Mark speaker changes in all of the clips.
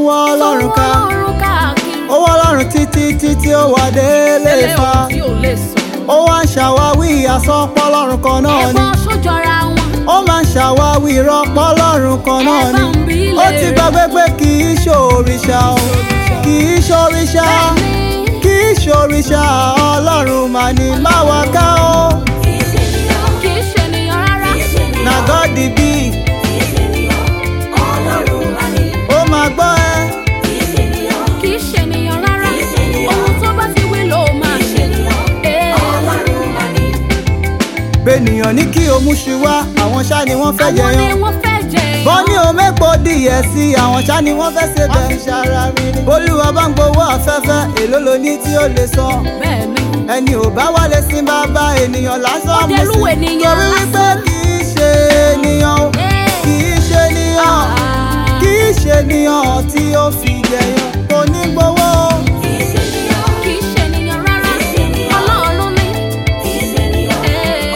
Speaker 1: wọ́ ọlọ́run ká
Speaker 2: Ọlọ́run káàkiri.
Speaker 1: ó wọ́ ọlọ́run títí títí ó wà délé
Speaker 2: Tẹ́lẹ̀
Speaker 1: fa
Speaker 2: ohun tí ò lè sọ.
Speaker 1: ó wá ń ṣàwáwí àsọpọ̀ ọlọ́run kan náà ni
Speaker 2: Ẹ̀fọn sójọra wọn.
Speaker 1: ó máa ń ṣàwáwí ìrọ́pọ̀ ọlọ́run kan náà ni
Speaker 2: Ẹ̀fọn bí
Speaker 1: ó
Speaker 2: lè
Speaker 1: ti
Speaker 2: rẹ̀.
Speaker 1: gbàgbé pé kì í ṣòrìṣà o kì í ṣòrìṣà
Speaker 2: Bẹ́ẹ̀ni.
Speaker 1: kì í ṣòrìṣà ọlọ́run mà ní má wá ká o
Speaker 2: Kì í ṣe ènìyàn rárá.
Speaker 1: na God the be ó máa gbọ́ ẹ
Speaker 2: Kì í ṣe ènìyàn rárá. Ohun tó bá ti wí ló máa ṣe. Ee.
Speaker 1: bẹ́nìyàn ní kí o mú ṣu wá àwọn ṣá ni wọ́n fẹ́
Speaker 2: Àwọn ni
Speaker 1: jẹyàn
Speaker 2: wọ́n fẹ́ jẹ
Speaker 1: bọ́ ní o mẹ́pọ̀ díẹ̀ sí àwọn ṣá ni wọ́n fẹ́ ṣe bẹ́ẹ̀ olúwa bá ń gbowó afẹ́fẹ́ èló lo ní tí ó lè san
Speaker 2: Bẹ́ẹ̀ni.
Speaker 1: ẹni ò bá wálé sí bàbá ènìyàn lásán mú
Speaker 2: Ọdẹlú
Speaker 1: sí
Speaker 2: ènìyàn
Speaker 1: torí wípé kì í ṣe ènìyàn o kì í ṣe ènìyàn kì í ṣe ènìyàn tí ó fi jẹyàn kò ní gbowó o.
Speaker 2: Kì í ṣe ènìyàn rárá. Ọlọ́run ni. Ee.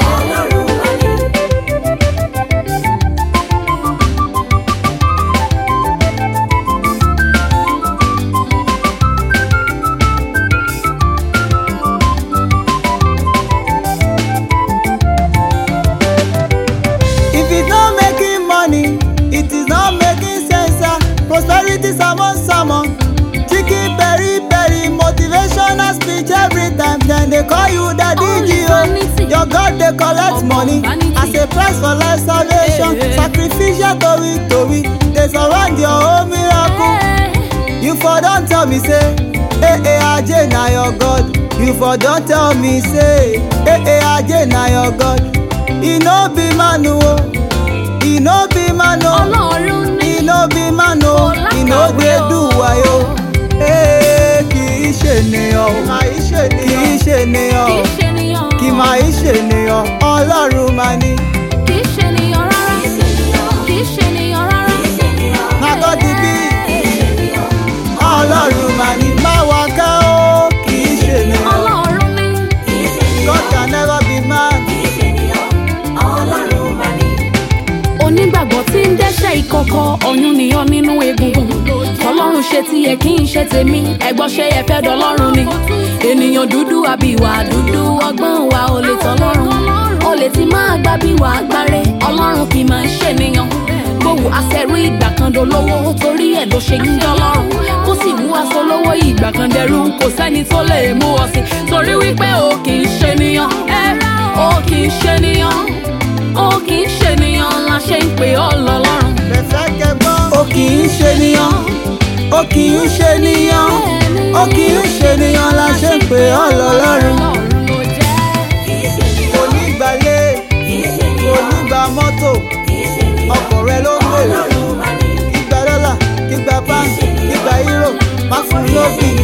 Speaker 1: If it's not making money, it is not making sense. ah. Prosperity sermon sermon. Chicken berry berry motivational speech every time. Then they call you daddy
Speaker 2: Only
Speaker 1: Gio.
Speaker 2: vanity.
Speaker 1: Your God they collect
Speaker 2: Upon
Speaker 1: money
Speaker 2: vanity.
Speaker 1: as a price for life salvation.
Speaker 2: Eh, eh.
Speaker 1: Sacrificial tori tori. They surround your whole miracle.
Speaker 2: Ee.
Speaker 1: You for don't tell me say, hey hey Ajay na your God. You for don't tell me say, hey hey Ajay na your God. He no be man o, he no be man o,
Speaker 2: Ọlọ́run ni.
Speaker 1: he no be man o,
Speaker 2: Kò
Speaker 1: he no
Speaker 2: lákàwé
Speaker 1: dey
Speaker 2: o.
Speaker 1: do wayo. Hey, kì í ṣe ènìyàn o, kì í ṣe ènìyàn
Speaker 2: Kì
Speaker 1: o,
Speaker 2: í ṣe ènìyàn.
Speaker 1: kì máa í ṣe ènìyàn, Ọlọ́run máa ní.
Speaker 2: Kì í ṣe ènìyàn rárá. Kì í ṣe ènìyàn rárá.
Speaker 1: Na God the be, Ọlọ́run máa ní. Má wá ká o, kì í ṣe ènìyàn.
Speaker 2: Ọlọ́run ni.
Speaker 1: God can never be man.
Speaker 2: onígbàgbọ́ tí ń dẹ́ṣẹ̀ ìkọ̀kọ̀ ọ̀yún nìyàn nínú egungun ọlọ́run ṣe tiẹ̀ kí n ṣe tèmi ẹ̀gbọ́n ṣe yẹ fẹ́ dọlọ́run ni ènìyàn dúdú àbí ìwà dúdú ọgbọ́n wa ò lè tọ́lọ́run ó lè ti máa gbá bí wàá gbáre ọlọ́run kì í máa ń ṣènìyàn gbowó aṣẹ́rú ìgbà kan dolówó torí ẹ̀ ló ṣe ń dọ́lọ́run kó sì mú aṣọ lówó ìgbà kan dẹrú kò sẹ́ni tó lè mú ọ sí torí wípé o kì í ṣènìyàn ẹ o kì í ṣènìyàn ó kì í ṣènìyàn la ṣe ń pè ọ́ lọ́lọ́run.
Speaker 1: Bẹ̀fẹ̀ kẹgbọ́n. Ó kì í ṣe níyàn. Ó kì í ṣe níyàn. Ó kì í ṣe níyàn la ṣe ń pè ọ́ lọ́lọ́run.
Speaker 2: ló jẹ́.
Speaker 1: Kò ní gbalé, kò ní gba mọ́tò. Ọkọ̀ rẹ ló ń gbèrò. Kígba dọ́là, kígba pound, kígba euro. Má fún lóbì